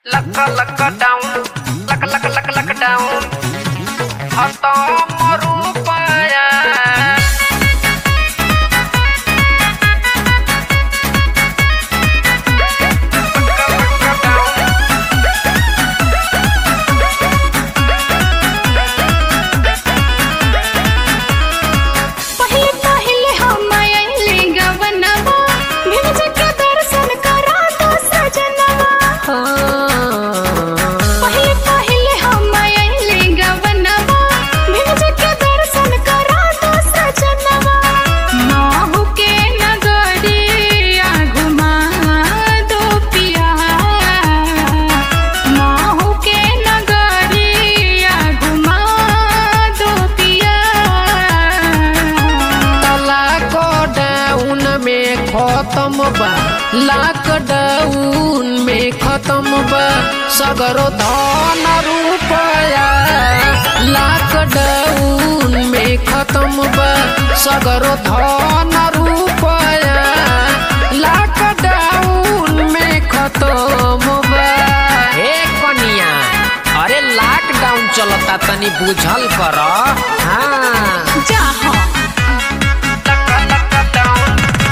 Luck lockdown lock lock lock lockdown खतम रुपया पहिले पहिले हम आइले गवनवा भिज के दर्शन करा दो सजनवा पहिले पहिले हम आइले गवनवा भिज के दर्शन करा दो सजनवा माहू के नगरिया घुमा दो पिया माहू के नगरिया घुमा दो पिया लॉकडाउन में खत्म बा लॉकडाउन में खत्म बा सगरो धन रुपया लॉकडाउन में खत्म बा सगरो धन रुपया लॉकडाउन में खत्म बा हे कनिया अरे लॉकडाउन चलता तनी बुझल कर हाँ जा हाँ लक लक डाउन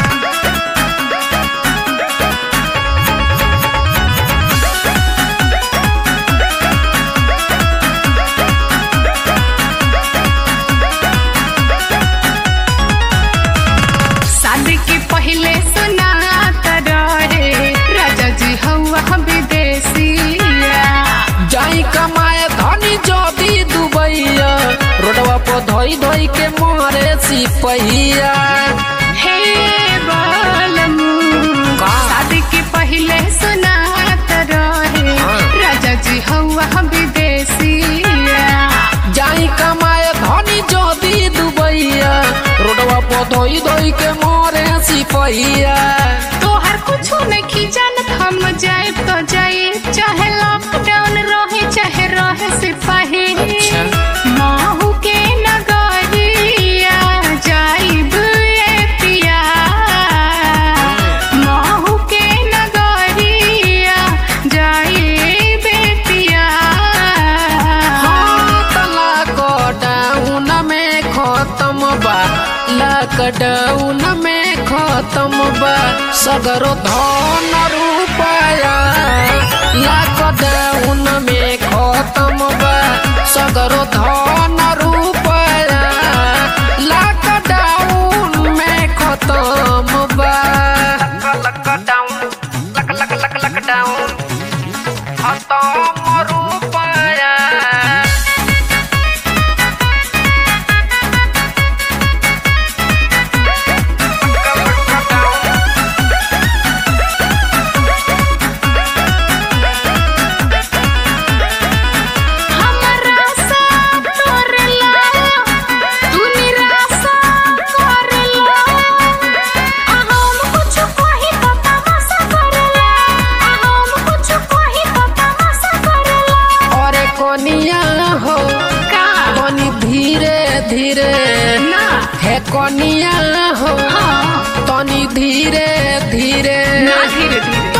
शादी के पहले सुनात रहे राजा जी हवा विदेशिया जाई कमाए धनी जदी दुबैया रोडवा पर धोई धोई के मारे सिपहिया हे बालमू का? शादी के पहले सुनात रहे हाँ। राजा जी हवा विदेशिया जाई कमाए धनी जदी दुबैया रोडवा पर धोई धोई के मारे सिपहिया तोहर कुछो नहीं जानत हम जाए तो जाए चाहे लॉकडाउन रहे चाहे रहे सिपाही अच्छा। माहू के नगरिया जाइब ए पिया माहू के नगरिया जाइब ए पिया लॉकडाउन में खत्म बा लॉकडाउन में खत्म बा सगरो धन रुपया लॉकडाउन में खत्म बा सगरो धन रुपया लॉकडाउन में खत्म बा lock lockdown lock lock lock lockdown खतम रुपया हमरा सा तोरला तू निराशा करला आ हम कुछ कही तो तमाशा करला आ हम कुछ कही तो तमाशा करला अरे कोनिया हो का बनी धीरे धीरे ना हे कोनिया हो हाँ तनी धीरे धीरे ना धीरे धीरे